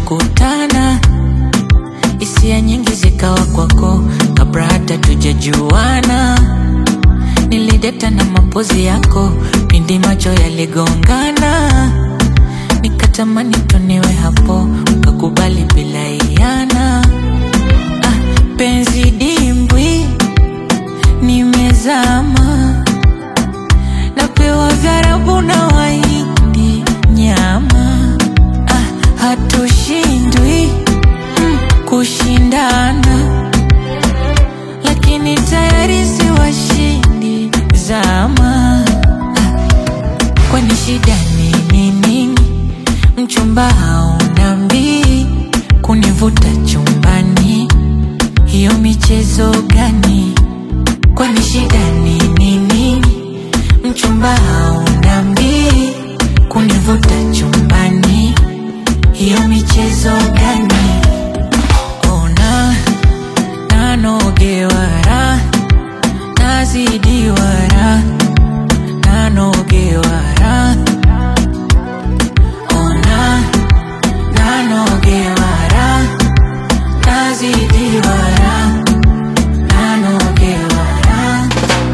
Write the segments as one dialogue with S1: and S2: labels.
S1: tujakutana, hisia nyingi zikawa kwako kabla hata tujajuana. Nilideta na mapozi yako pindi macho yaligongana, nikatamani tuniwe hapo, ukakubali bila iana. Ah, penzi dimbwi nimezama, napewa vyarabu na waindi nyama. Ah, hatushindwi mm, kushindana, lakini tayari si washindi zama. Ah, kwani shida ni nini? Mchumba hauna mbii kunivuta chumbani, hiyo michezo gani? Kwani shida ni nini? Mchumba hauna mbii kunivuta chumbani, hiyo michezo gani? Ona nanogewara nazidiwara nanogewara ona nanogewara nazidiwara nanogewara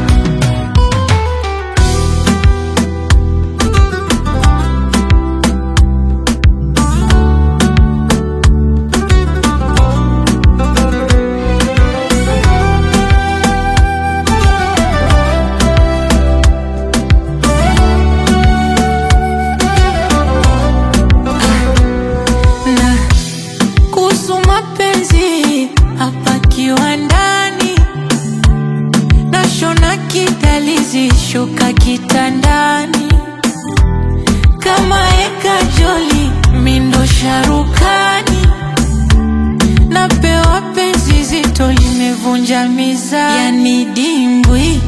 S1: na kuhusu mapenzi hapa kiwandani, nashona kidalizi shuka kitandani, kama eka joli mindo sharukani, napewa penzi zito limevunja mizani, yani dimbwi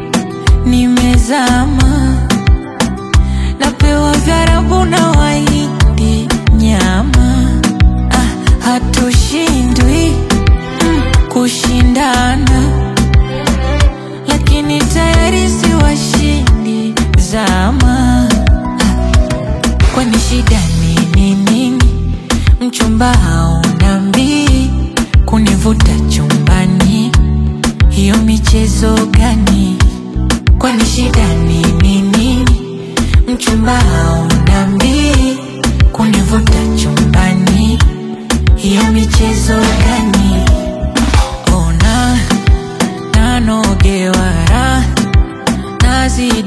S1: nimezama napewa vyarabu na waindi nyama. Ah, hatushindwi mm, kushindana, lakini tayari si washindi zama. Ah, kwani shida ni nini? Mchumba hauna mbii kunivuta chumbani, hiyo michezo gani? Kwani shida ni nini? Mchumba hauna mbii kunivuta chumbani, hiyo michezo gani? Ona nanogewara nazidi